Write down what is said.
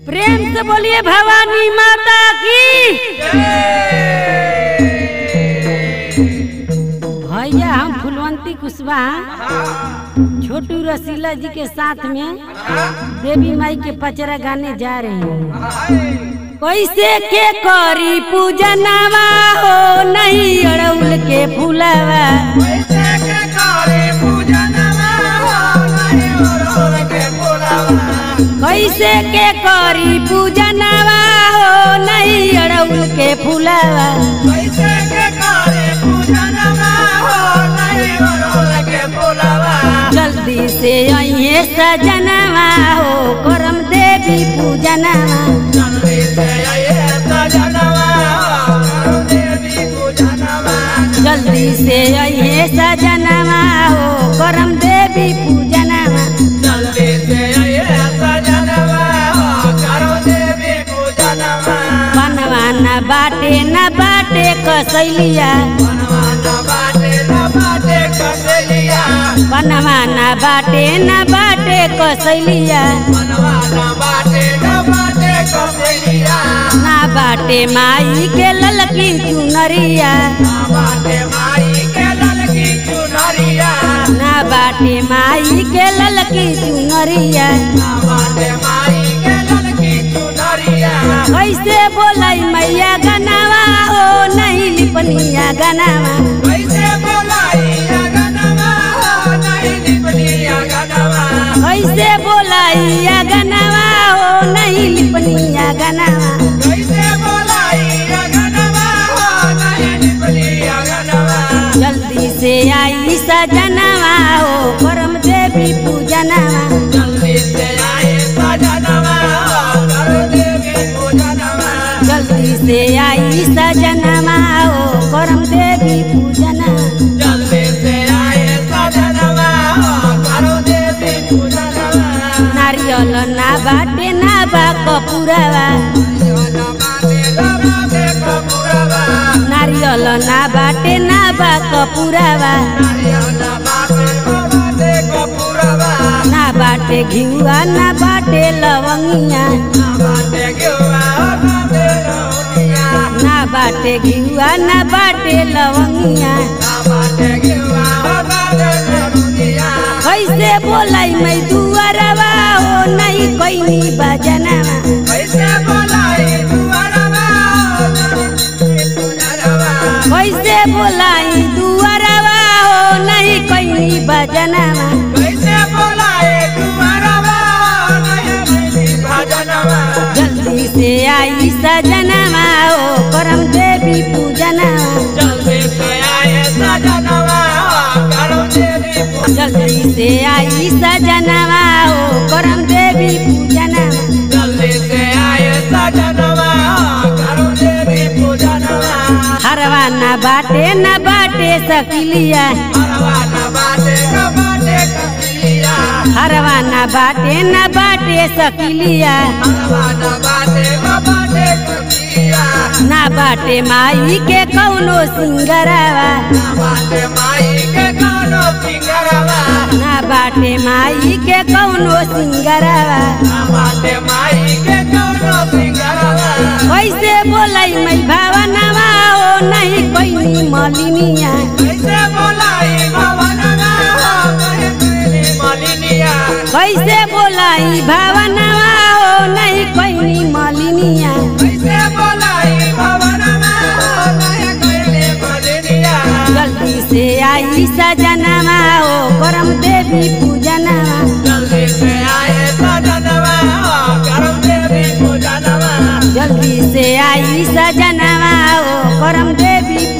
प्रेम से बोलिए भवानी माता की भैया हम फुलवंती कुशवाहा छोटू रसीला जी के साथ में देवी माई के पचरा गाने जा रहे हैं कैसे के करी पूजनवा हो नहीं अड़उल के फूलवा कैसे के करी पूजनवा हो नहीं अड़उल के फूलवा जल्दी से अइहे सजनवा हो करम देवी पूजनवा जल्दी से अइहे सजनवा हो करम देवी पूजनवा बनवा न बाटे न बाटे कसैलिया बनवा न बाटे न बाटे कसैलिया ना बाटे माई के ललकी चुनरिया ना बाटे माई के ललकी चुनरिया कैसे बोलाई मैया गनावा हो नहीं लिपनिया गनावा कैसे बोलाई या गनावा हो नहीं लिपनिया गनावा जल्दी से आई सजनवा हो परम देवी पूजनवा जल्दी से आई सजनवा हो परम देवी पूजनवा नारियल ना बाटे ना बा कपूरवा नारियल ना बाटे ना बा कपूरवा ना बाटे घिउआ ना बाटे लवंगिया ना बाटे घिउआ ना बाटे लवंगिया कैसे बोलाई मैं दुआरवा हो नहीं कैनी बजनवा कैसे बोलाई दुआरवा हो नहीं कैनी बजनवा जल्दी से आई सजनवा हो करम देवी पूजनवा जल्दी से आई सजनवा हो करम देवी पूजनवा हरवा न बाटे न बाटे सकिलिया हरवा न बाटे न बाटे सकिलिया ना बाटे माई के कौनो सिंगरवा ना बाटे माई के कौनो सिंगरवा कैसे बोलाई मैं भावनवा हो नहीं कोई मलिनिया कैसे बोलाई भावनवा हो नहीं कोई मलिनिया जल्दी से आई सजनवा हो करम देवी पूजनवा जल्दी से आई सजनवा हो करम देवी